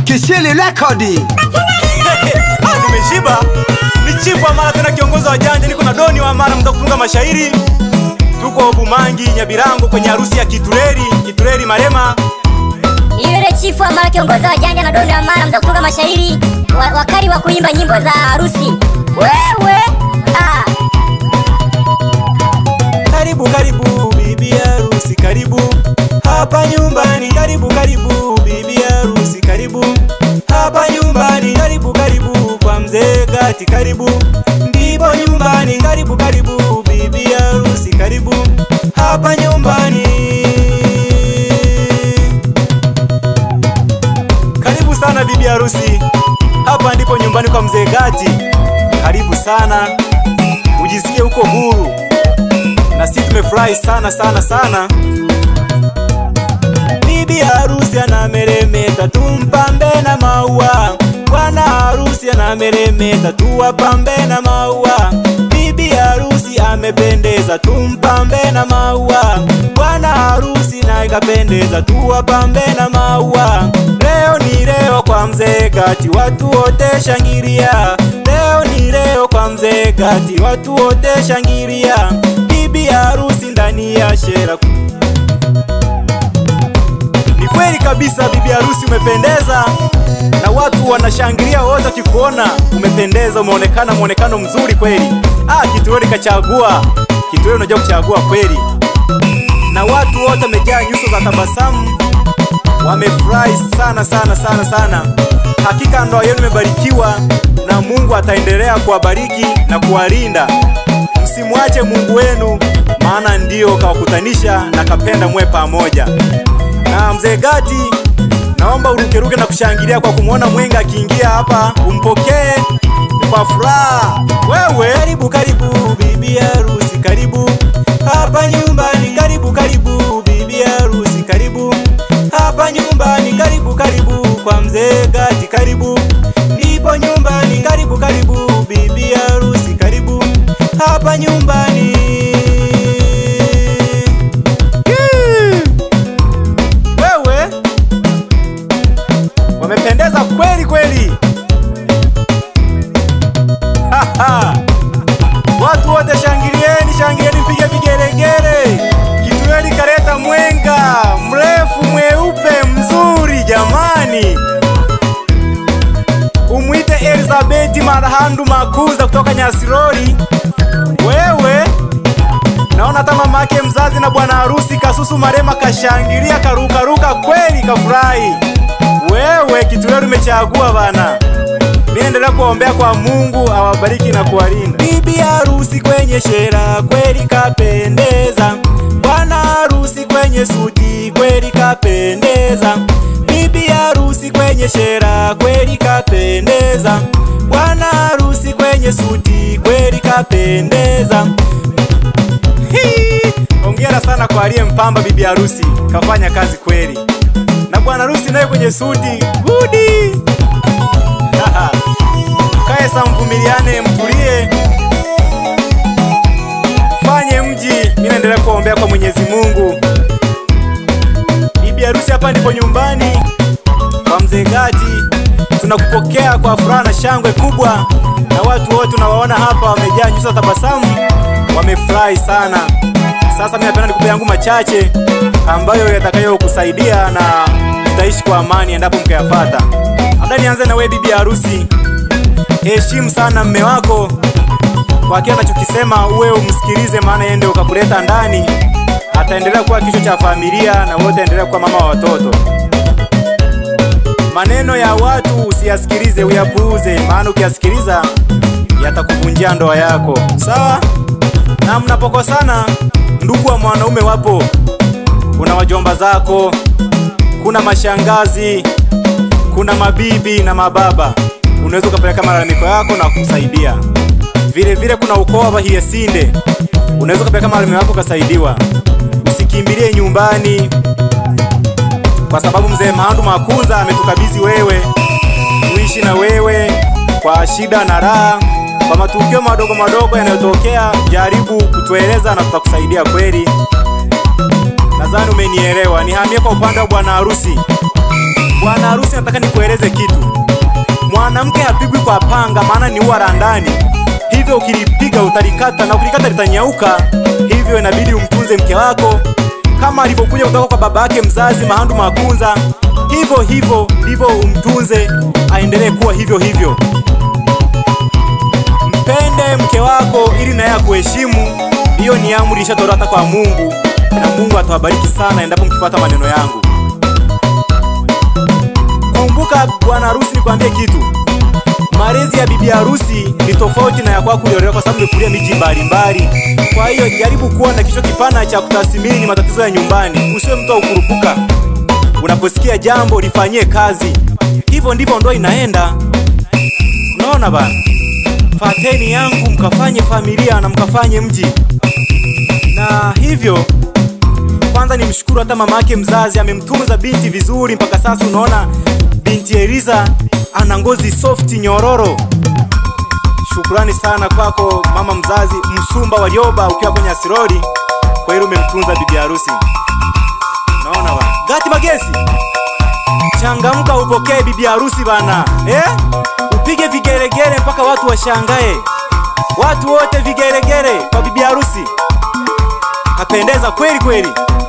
Kishili Rekodi. Ah, nimeshiba. Ni chifu wa Mara tena kiongozi wa janja, niko na Doni wa Mara mta kutunga mashairi. Tuko Bumangi Nyabirango kwenye harusi ya Kitureri, Kitureri Marema. Yule chifu ambaye kiongoza wajanja na dondo ya mara mza kutunga mashairi wa, wakali wa kuimba nyimbo za harusi. Wewe ah, Karibu karibu bibi harusi, karibu hapa nyumbani. Karibu karibu bibi harusi, karibu hapa nyumbani. Karibu karibu kwa mzee Gati, karibu ndipo nyumbani. Karibu karibu bibi harusi, karibu hapa nyumbani. Karibu sana bibi harusi, hapa ndipo nyumbani kwa mzee Gati. Karibu sana, ujisikie uko huru na sisi tumefurahi sana sana sana. Bibi harusi anameremeta, tumpambe na maua. Bwana harusi anameremeta, tuwapambe na maua. Bibi harusi amependeza, tumpambe na maua. Bwana harusi naye kapendeza, tuwapambe na maua. Leo ni leo kwa mzee Gati, watu wote shangilia. Leo ni leo kwa mzee Gati, watu wote shangilia. Bibi harusi ndani ya shera ni kweli kabisa, bibi harusi umependeza, na watu wanashangilia wote wakikuona umependeza, umeonekana mwonekano mzuri kweli. Ah, Kitueli kachagua, Kitueli unajua kuchagua kweli, na watu wote wamejaa nyuso za tabasamu, wamefurahi sana sana sana sana. Hakika ndoa yenu imebarikiwa na Mungu ataendelea kuwabariki na kuwalinda. Msimwache Mungu wenu, maana ndiyo kawakutanisha na kapenda mwe pamoja na mzee Gati, naomba urukeruke na kushangilia kwa kumwona mwenga akiingia hapa, umpokee kwa furaha. Wewe karibu karibu bibi harusi, karibu hapa nyumbani, karibu karibu bibi harusi, karibu hapa nyumbani, karibu karibu kwa mzee Gati, karibu ndipo nyumbani, karibu karibu bibi harusi, karibu hapa nyumbani. Yee! wewe wamependeza kweli kweli. Haha. Watu wote shangilieni, shangilieni, mpige vigelegele. Kitueli kareta mwenga mrefu mweupe mzuri, jamani. Umwite Elizabeti Marahandu Makuza kutoka Nyasirori. Wewe Naona hata mama yake mzazi na bwana harusi Kasusu Marema kashangilia karukaruka kweli kafurahi. Wewe Kituleru umechagua bana. Mimi naendelea kuombea kwa Mungu awabariki na kuwalinda. Bibi harusi kwenye shera kweli kapendeza. Bwana harusi kwenye suti kweli kapendeza. Bibi harusi kwenye shera kweli kapendeza. Bwana harusi kwenye suti kweli kapendeza. Hii! Hongera sana kwa aliyempamba bibi harusi, kafanya kazi kweli. Na bwana harusi naye kwenye suti gudi. Haha. Kae sa mvumiliane, mtulie, fanye mji. Mimi naendelea kuombea kwa Mwenyezi Mungu. Bibi harusi, hapa ndipo nyumbani kwa mzee Gati. Tunakupokea kwa furaha na shangwe kubwa, na watu wote unawaona hapa wamejaa nyuso za tabasamu, wamefurahi sana. Sasa mimi napenda nikupe yangu machache ambayo yatakayokusaidia na utaishi kwa amani endapo mkayafata. Labda nianze na wewe bibi harusi, heshimu sana mme wako kwa kile anachokisema, uwe umsikilize, maana yeye ndio ukakuleta ndani. Ataendelea kuwa kichwa cha familia na wewe utaendelea kuwa mama wa watoto. Maneno ya watu usiyasikilize, uyapuuze, maana ukiyasikiliza yatakuvunjia ndoa yako. Sawa? Na mnapokosana, ndugu wa mwanaume wapo, kuna wajomba zako, kuna mashangazi, kuna mabibi na mababa. Unaweza ukapeleka malalamiko yako na kusaidia. Vile vile kuna ukoo wa Bahiyesinde, unaweza ukapeleka malalamiko yako ukasaidiwa. Usikimbilie nyumbani, kwa sababu mzee Mahandu Makuza ametukabidhi wewe tuishi na wewe kwa shida na raha, kwa matukio madogo madogo yanayotokea, jaribu kutueleza na tutakusaidia kweli. Nadhani umenielewa. Nihamie kwa upande wa bwana harusi. Bwana harusi, nataka nikueleze kitu. Mwanamke hapigwi kwa panga, maana ni ua la ndani. Hivyo ukilipiga utalikata, na ukilikata litanyauka. Hivyo inabidi umtunze mke wako kama alivyokuja kutoka kwa baba yake mzazi Mahandu Makunza. Hivyo hivyo ndivyo umtunze, aendelee kuwa hivyo hivyo. Mpende mke wako ili naye akuheshimu. Hiyo ni amri ishatolewa hata kwa Mungu, na Mungu atawabariki sana endapo mkifuata maneno yangu. Kumbuka bwana harusi, nikwambie kitu, malezi ya bibi harusi ni tofauti na ya kwako uliolewa, kwa sababu umekulia miji mbalimbali. Kwa hiyo jaribu kuwa na kichwa kipana cha kutathmini matatizo ya nyumbani, usiwe mtu wa kukurupuka. Unaposikia jambo lifanyie kazi. Hivyo ndivyo ndoa inaenda. Unaona bana, fateni yangu mkafanye familia na mkafanye mji. Na hivyo kwanza nimshukuru hata mama yake mzazi amemtunza binti vizuri mpaka sasa. Unaona binti Eliza ana ngozi soft nyororo. Shukrani sana kwako mama mzazi Msumba Warioba, ukiwa kwenye asirori, kwa hilo umemtunza bibi harusi. Naona bana, Gati Magesi, changamka upokee bibi harusi bana, eh? Upige vigelegele mpaka watu washangae, watu wote vigelegele kwa bibi harusi. Kapendeza kweli kweli.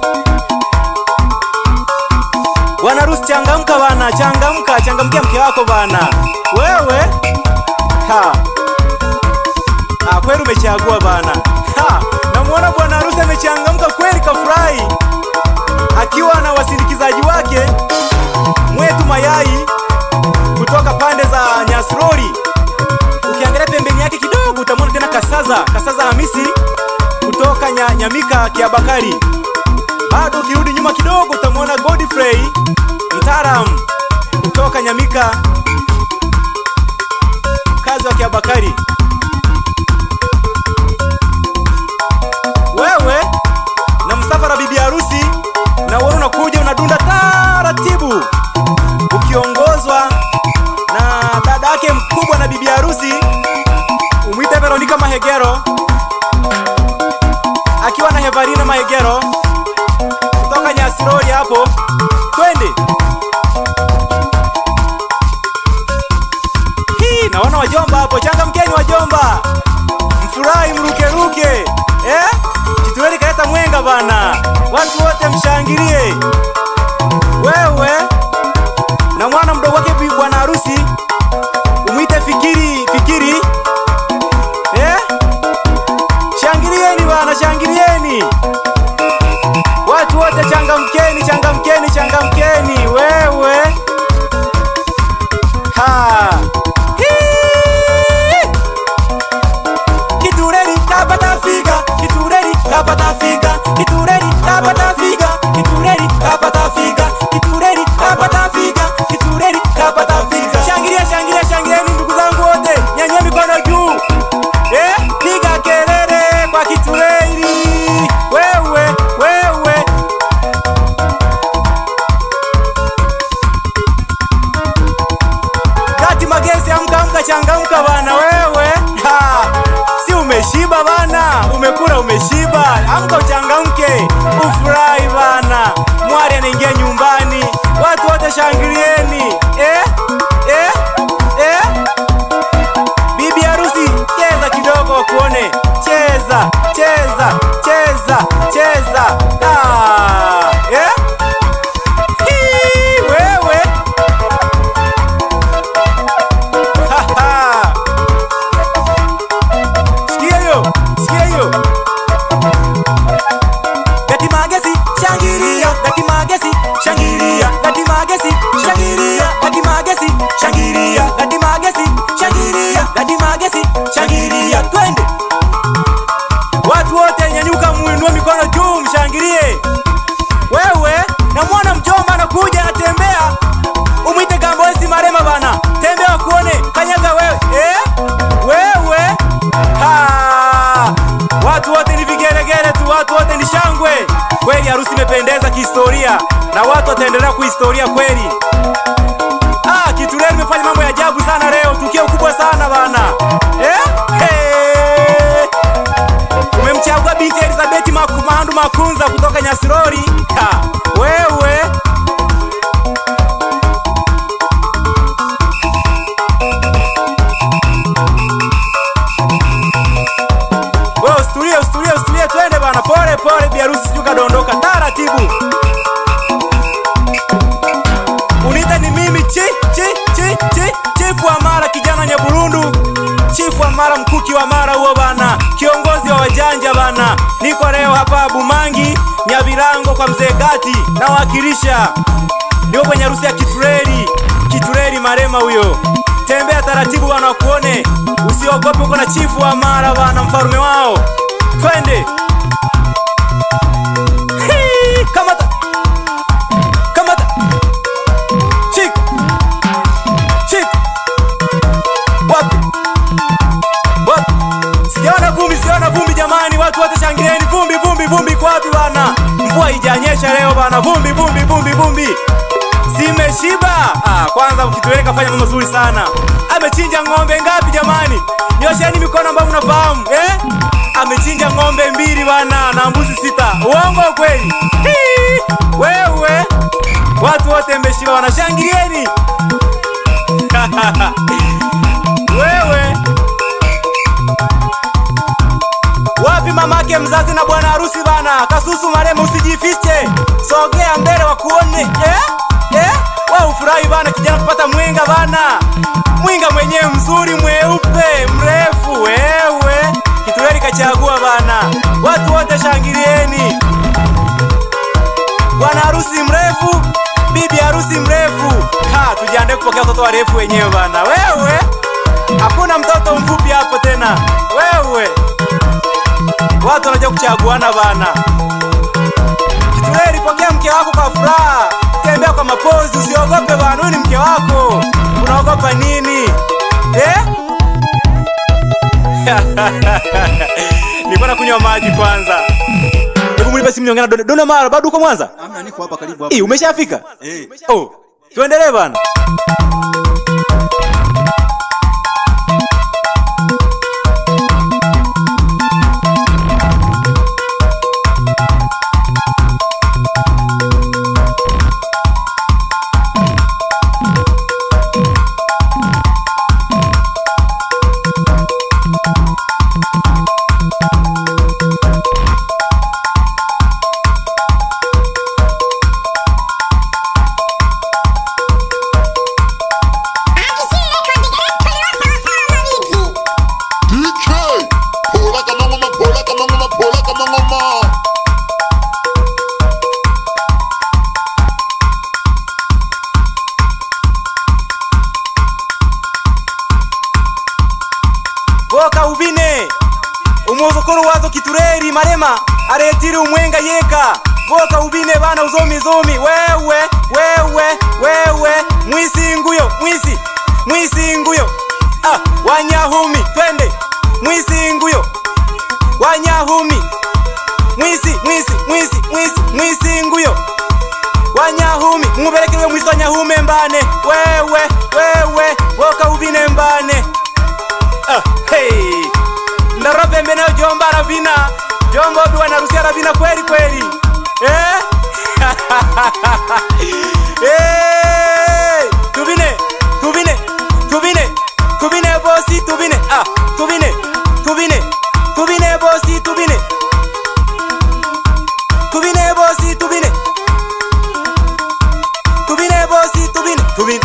Bwana harusi, changamka bana, changamka, changamkia mke wako bana. Wewe ha Ah, kweli umechagua bana. Ha, namuona bwana harusi amechangamka kweli, kafurahi akiwa na wasindikizaji wake mwetu mayai kutoka pande za Nyasrori. Ukiangalia pembeni yake kidogo utamwona tena Kasaza, Kasaza Hamisi kutoka nya, Nyamika Kiabakari. Bado ukirudi nyuma kidogo utamwona Godfrey mtaalam kutoka Nyamika, kazi wa Kiabakari. Wewe na msafara bibi harusi na wewe unakuja unadunda taratibu ukiongozwa na dada yake mkubwa na bibi harusi umwite Veronica Mahegero akiwa na Hevarina Mahegero kutoka Nyasirori hapo, twende. Hii naona wajomba hapo, changamkeni wajomba, mfurahi mrukeruke, eh? Kitueli kaleta mwenga bana, watu wote mshangilie. Wewe na mwana mdogo wake bi- bwana harusi umwite Fikiri, Fikiri, eh? Shangilieni bana, shangilieni watu wote, changamkeni, changamkeni, changamkeni. Wewe ha Hii! Kitureri kapata figa, kitureri kapata figa, kitureri kapata figa, kitureri kapata figa, kitureri kapata figa, kitureri kapata figa. Shangilia, shangilia, shangilieni ndugu zangu wote, nyanyua mikono juu. Eh, piga kelele kwa kitureri. Wewe, wewe. Kati Magesi, amka amka, changamka bana wewe. Ha, si umeshiba bana, umekula umeshiba, amka uchangamke, ufurahi bana. Mwari anaingia nyumbani, watu wote shangilieni. Eh, eh, eh. Bibi harusi, cheza kidogo wakuone, cheza, cheza, cheza, cheza. Ah, eh? Hii, wewe Haha. Sikia hiyo, sikia hiyo. Gati Magesi, shangilia, Gati Magesi, shangilia, Gati Magesi, shangilia, Gati Magesi, shangilia, Gati Magesi, shangilia, Gati Magesi, shangilia. Twende. Watu wote nyanyuka, muinue mikono juu, mshangilie. Wewe na mwana mjomba anakuja anatembea, umwite Gambosi Marema bana, tembea kuone, kanyaga wewe eh? Wewe ha! Watu wote ni vigelegele tu, watu wote ni shangwe kweli. Harusi imependeza kihistoria na watu wataendelea kuhistoria kweli. Ah, Kitureli imefanya mambo ya ajabu sana leo, tukio kubwa sana bana eh? Hey! Umemchagua binti Elizabeth Maku- Mahandu Makunza kutoka Nyasirori. Ha, wewe dondoka dondoka taratibu unita ni mimi chi chi chi chi chifu wa mara kijana nyaburundu chifu wa mara mkuki wa mara huo bana kiongozi wa wajanja bana niko leo hapa bumangi nyavirango kwa mzee gati nawakilisha niko kwenye harusi ya kitureri kitureri marema huyo tembea taratibu bana wakuone usiogope uko na chifu wa mara bana mfalume wao twende Hii, kamata kamata Shik. Shik. Wapi? Wapi? Sijaona vumbi, sijaona vumbi jamani, watu wote shangilieni vumbi, vumbi, vumbi kwa wapi bana? Mvua haijanyesha leo bana, vumbi, vumbi, vumbi, vumbi. Simeshiba. Ah, kwanza Kitwele kafanya mambo mazuri sana. Amechinja ng'ombe ngapi jamani? Nyosheni mikono ambayo mnafahamu, eh? Amechinja ng'ombe mbili bana na mbuzi sita. Uongo kweli? Hii, Wewe. Watu wote mmeshiba wanashangilieni. Wewe. Wapi mamake mzazi na bwana harusi bana? Kasusu marema usijifiche. Sogea mbele wakuone. Eh? Eh? Wewe ufurahi bana kijana kupata mwinga bana. Mwinga mwenyewe mzuri mweupe, mrefu wewe. Kituleli kachagua bana. Watu wote shangilieni. Bwana harusi mrefu, bibi harusi mrefu. Ha, tujiandae kupokea watoto warefu wenyewe bana. Wewe. Hakuna mtoto mfupi hapo tena. Wewe. Watu wanajua kuchaguana bana. Kituleli, pokea mke wako kwa furaha. Tembea kwa mapozi, usiogope bana. Huyu ni mke wako. Unaogopa nini? Eh? Nilikuwa nakunywa maji kwanza. Hebu mlipe simu niongea na Dona. Dona Mara, bado uko Mwanza? Amna, niko hapa karibu hapa. Eh, umeshafika? Eh. Oh, tuendelee bana. DK, pola kama ngoma, pola kama ngoma, pola kama ngoma. Boka ubine. Umuzukuru wazo kitureri marema aretire umwenga yeka. Boka ubine bana uzomi zomi. Wewe, wewe, wewe. Mwisi nguyo, mwisi. Mwisi nguyo. Ah, wanyahumi, twende. Mwisi nguyo. Wanyahumi. Mwisi, mwisi, mwisi, mwisi, mwisi nguyo. Wanyahumi, muberekewe mwisi wanyahume mbane. Wewe, wewe, boka ubine mbane. Ah, hey. ndarobe mbene jomba ravina jomba obi wanarusia ravina kweli kweli eh? hey. tubine tubine tubine tubine bosi tubine ah, tubine tubine tubine bosi tubine tubine bosi tubine tubine bosi tubine tubine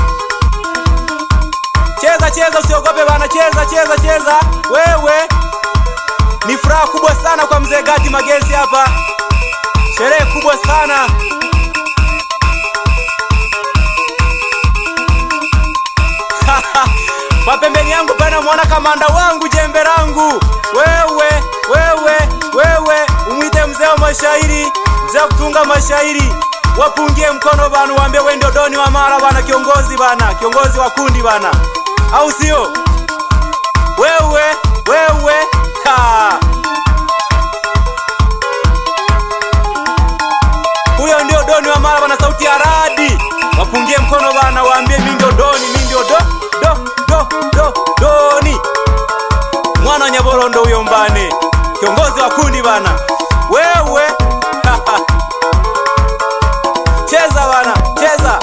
cheza cheza usiogope bana cheza cheza cheza wewe ni furaha kubwa sana kwa mzee gati magesi hapa sherehe kubwa sana kwa pembeni yangu pana mwana kamanda wangu jembe langu wewe wewe wewe umwite mzee wa mashairi mzee wa kutunga mashairi wapungie mkono bana waambie wewe ndio doni wa mara bana kiongozi bana kiongozi wa kundi bana au sio wewe wewe ha. huyo ndio doni wa mara bana sauti ya radi wapungie mkono bana waambie mi ndio doni mi ndio do do do do doni mwana wa nyaborondo huyo mbane kiongozi wa kundi bana wewe cheza bana cheza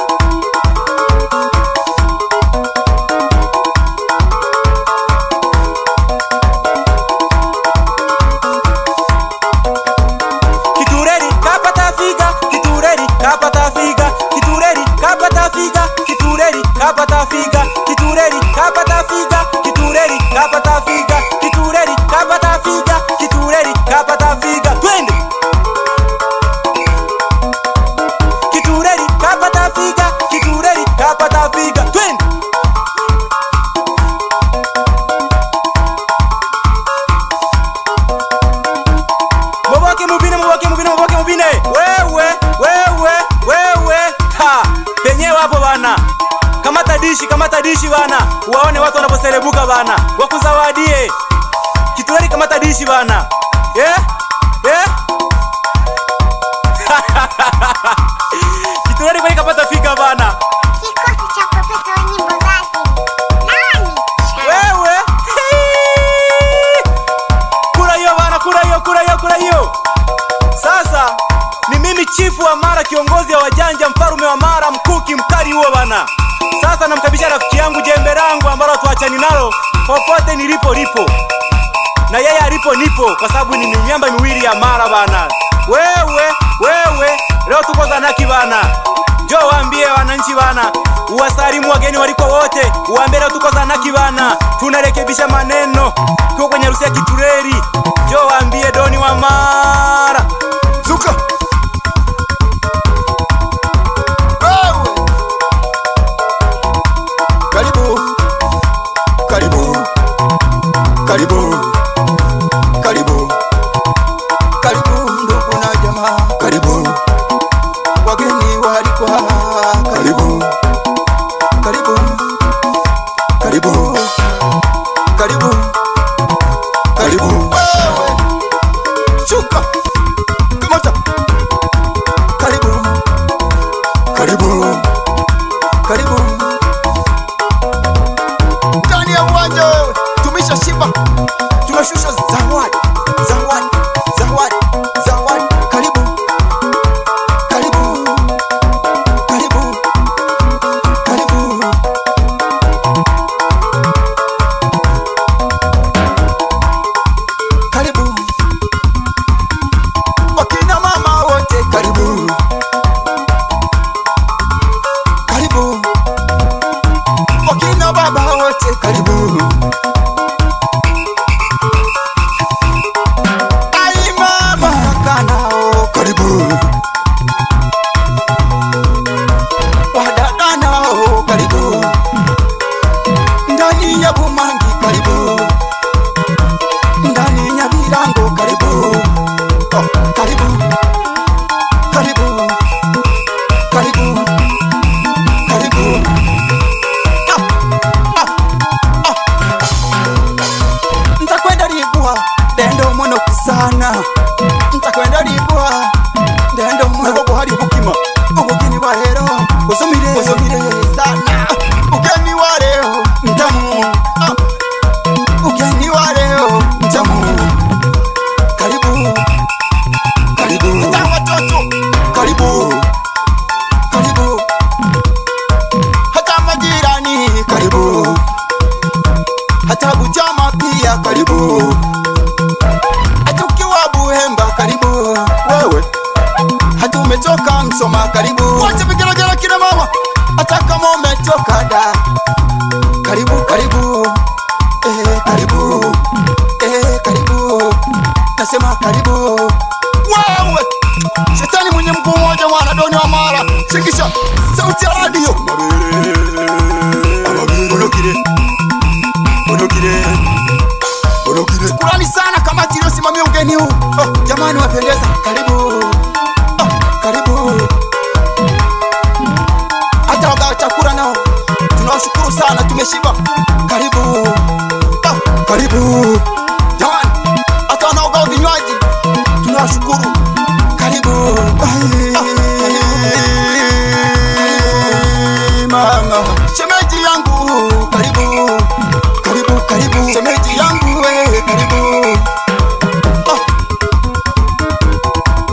kitureri kap dishi, kamata dishi bana, waone watu wanaposerebuka bana, wakuzawadie Kitueli, kamata dishi bana, yeah? Yeah? Kitueli kweli kapata fika bana. Kikosi cha profesa wa nyimbo za asili. Nani? Wewe kura hiyo bana, kura hiyo, kura hiyo, kura hiyo. Sasa ni mimi chifu wa Mara, kiongozi wa wajanja, mfarume wa Mara, mkuki mkali huo bana. Sasa namkabisha rafiki yangu jembe langu ambalo tuachani nalo popote nilipo lipo na yeye alipo nipo, kwa sababu ni miamba miwili ya Mara bana. Wewe wewe, leo tuko Zanaki bana, njoo waambie wananchi bana, uwasalimu wageni waliko wote, uwaambie leo tuko Zanaki bana, tunarekebisha maneno, tuko kwenye harusi ya Kitureri. Njoo waambie Doni wa Mara Zuka. Wewe. Karibu. Karibu. Karibu. Karibu. Karibu ndugu na jamaa. Karibu. Wageni waalikwa. Karibu. Karibu. Karibu. Karibu. Karibu. Wewe. Shuka. Kamata. Karibu. Karibu. Karibu. Ndani ya uwanja wewe. Tumisha shiba. Tunashusha zawadi. Zawadi. Zawadi. Zawadi. Karibu. Karibu. Karibu. Karibu. Karibu. Wakina mama wote karibu. Karibu. Wakina baba wote karibu. Ai mama kanao karibu. Wadada nao karibu. Ndani ya Bumangi karibu. Ndani ya Virango karibu. Oh, karibu. Karibu. Karibu. Karibu. Ah, ah, ah. Ntakwenda libwa dendo mono kisana ntakwenda libwa dendo mono bwo hari bukima ubugini wa rero usomire usomire sana ugeni wa leo ntamu ah. ugeni wa leo ntamu karibu karibu hata watoto karibu karibu hata majirani karibu hata bujama pia karibu hata ukiwa buhemba karibu wewe hata umetoka msoma karibu wacha vigelegele kina mama hata kama umetoka da karibu karibu eh, karibu eh, karibu nasema karibu wewe shetani mwenye mguu mmoja mwana doni wa mara shikisha sauti ya radio Onokire. Onokire. Onokire. Shukrani sana kamati iliyosimamia ugeni huu. Oh, jamani wapendeza. Karibu. Oh, karibu. Hata wagawa chakula nao tunawashukuru sana, tumeshiba. Karibu. Oh, karibu. Jamani, hata wanaogawa vinywaji tunawashukuru. Karibu. Oh, karibu. Mama, shemeji yangu, karibu. Karibu, karibu. Shemeji yangu, we, karibu. Ah.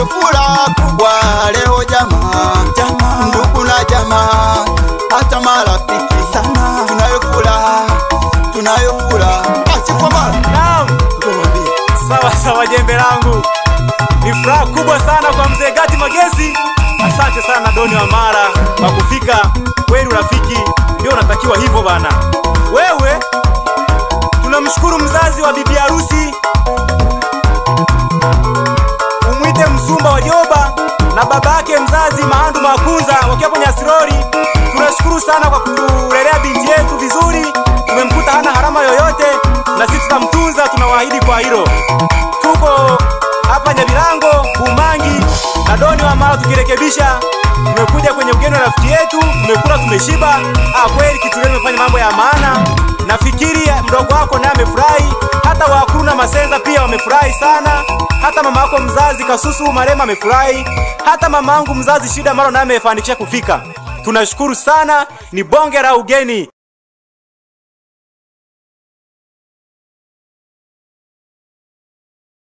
furaha kubwa leo jamaa, Jamaa. ndugu na jamaa, hata marafiki Sana. tunayo furaha, tunayo furaha. Asifa mara Naam. ndio mwambie Sawa sawa, jembe langu. Ni furaha kubwa sana kwa mzee Gati Magesi. Asante sana Doni wa Mara kwa kufika. Kweli urafiki ndio unatakiwa hivyo bana. Wewe tunamshukuru mzazi wa bibi harusi, umwite Msumba wa Joba na babake mzazi Mahandu Makunza wakiwa kwenye Asirori. Tunashukuru sana kwa kutulelea binti yetu vizuri. Tumemkuta hana harama yoyote, na sisi tutamtunza, tunawaahidi kwa hilo. Tuko hapa Nyabilango, Umangi na Doni wa Mara tukirekebisha. Tumekuja kwenye ugeni wa rafiki yetu, tumekula tumeshiba. Ah, kweli kitu leo imefanya mambo ya maana. Nafikiri mdogo wako naye amefurahi, hata wakuru na masenza pia wamefurahi sana. Hata mama yako mzazi Kasusu Marema amefurahi, hata mama yangu mzazi Shida Maro naye amefanikisha kufika. Tunashukuru sana, ni bonge la ugeni.